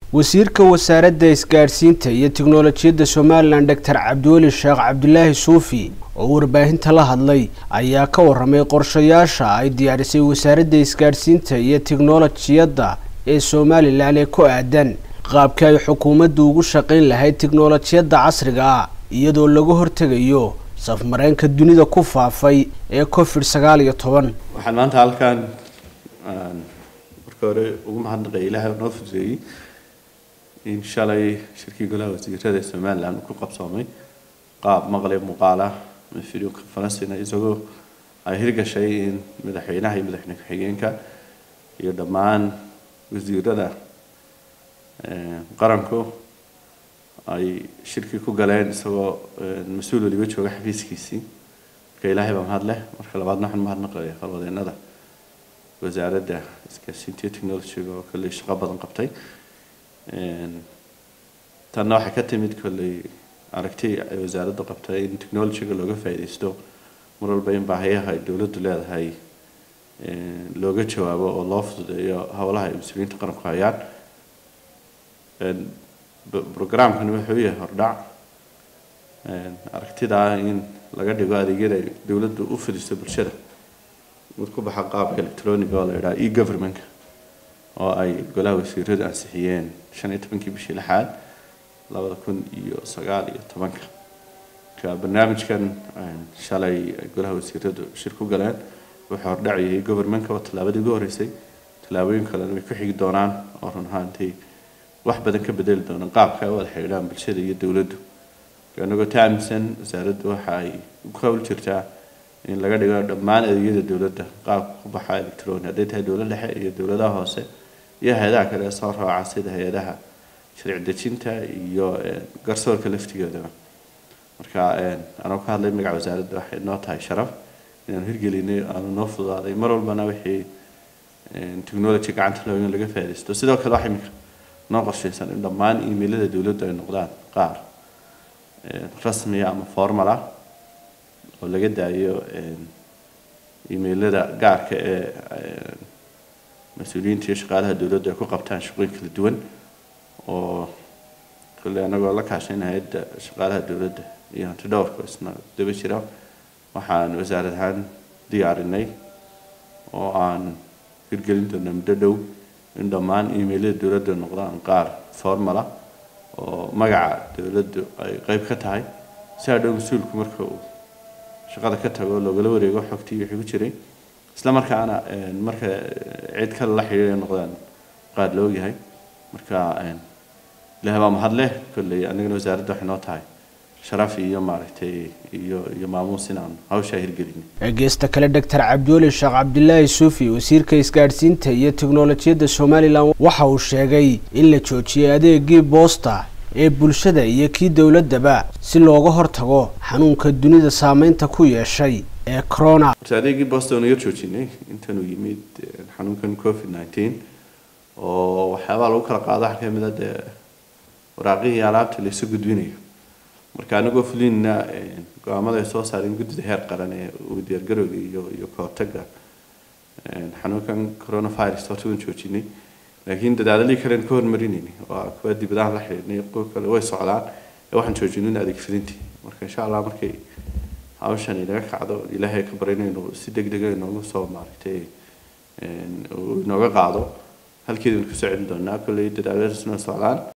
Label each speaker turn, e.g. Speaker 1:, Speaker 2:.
Speaker 1: wasiirka wasaaradda isgaadhsiinta iyo tiknolojiyadda somalilan doctor cabdiweli sheekh cabdilaahi suufi oo warbaahinta la hadlay ayaa ka waramay qorshayaasha ay diyaarisay wasaaradda isgaadhsiinta iyo tiknolojiyadda ee somalilan ee ku aadan qaabkii ay xukuumaddu ugu shaqayn lahayd tiknolojiyadda casriga ah iyadoo laga hortegayo safmareenka dunida ku faafay ee covid sagaal iyo toban
Speaker 2: waxaan maanta halkan marka hore ugu mahadnaqaya ilaahay noo fududeeyey in shalay shirkii golaha wasiirada ee somaliland uu ku qabsoomay qaab maqle muuqaal ah ama video conferencina isagoo ay hirgashay in madaxweynaha iyo madaxweyne ku-xigeenka iyo dhammaan wasiirada qaranku ay shirkii ku galeen isagoo mas-uul waliba jooga xafiiskiisii marka ilaahay baa mahad leh marka labaadna waxaan mahadnaqaya halwadeenada wasaaradda isgaarsiinta iyo technologyga oo kolley shaqo badan qabtay tanna waxay ka timid kolley aragti ay wasaaraddu qabtay in technologyga looga faa'iidaysto mar walba in baahiyaha ay dowladdu leedahay looga jawaabo oo loo fududeeyo howlaha ay mas-uuliyiinta qaranku hayaan programkani wuxuu yahay hordhac aragtida in laga dhigo adeegyada ay dowladdu u fidiso bulshada mid ku baxa qaabka electronic oo la yidhaha e governmentka oo ay golaha wasiiradu ansixiyeen shan iyo tobankii bishii lixaad labada kun iyo sagaal iyo tobanka marka barnaamijkan shalay ay golaha wasiiradu shir ku galeen wuxuu hordhacayay governmentka oo tallaabadii ugu horreysay tallaabooyin kalena way ku xigi doonaan oo run ahaantii wax badan ka bedeli doonaan qaabka ay u wada xidhiidhaan bulshada iyo dowladdu anagoo taamsan wasaaraddu waxa ay ku hawl jirtaa in laga dhigo dhammaan adeegyada dowladda qaabka ku baxa electronic hadday tahay dowlad dhexe iyo dowladaha hoose iyo hay-adaha kale ee soo raaca sida hay-adaha sharci dejinta iyo garsoorka laftigoodaba marka anoo ka hadlay magaca wasaaradda waxay noo tahay sharaf inaanu hirgelinay aanu noo fududaaday mar walbana wixii technology gacanta loo in laga faaidaysto sidoo kale waxa imika noo qorshaysan in dhammaan emailada dowladdu ay noqdaan qaar rasmiya ama formal ah oo laga daayo emailada gaarka ee mas-uuliyiinta iyo shaqaalaha dowladdu ay ku qabtaan shaqooyin kala duwan oo kolley anagoo la kaashayn hay-adda shaqaalaha dowladda iyo hanti dhowrka isna daba jira waxaan wasaarad ahaan diyaarinay oo aan hirgelin doona muddo dhow in dhammaan emailada dowladda noqdaan qaar formal ah oo magaca dowladdu ay qeyb ka tahay si hadhow mas-uulku marka uu shaqada ka tago loogala wareego xogtii wixii ku jiray isla markaana marka cid kale la xidhiidhay noqdaan qaad la ogyahay marka ilahay baa mahad leh kolley anigana wasaaradda waxay noo tahay sharaf iyo maaragtay iyo iyo maamuus inaan hawshaa hirgelin
Speaker 1: geesta kale doctor cabdiweli sheekh cabdilaahi suufi wasiirka isgaadhsiinta iyo tiknolojiyadda somalilan waxa uu sheegay in la joojiyay adeegii boosta ee bulshada iyo kii dowladdaba si looga hortago xanuunka dunida saameynta ku yeeshay ee corona
Speaker 2: horta adeegii boosta waanu yar joojinay intanuu yimid xanuunkan covid nineteen oo waxyaabaa lagu kala qaado waxaa kamid a dee waraaqihii alaabta laysu gudbinayo marka anagoo fulinna go-aamada ay soo saareen guddida heer qaran ee uu diyaargarowga iyo iyo kahortaga xanuunkan coronavirus horta waan joojinay laakiin dadaaladii kalen ka hormarinayni waa kuwa dibadaha la xidhiidhnay kuwa kale way socdaan ee waxaan joojinin adeeg fidintii marka insha allah markay hawshan inaga kacdo ilaahay ka barinayno si deg dega inoogu soo maaragtay inooga qaado halkeedanu kusoo celin doonaa kolley dadaaladaasna socdaan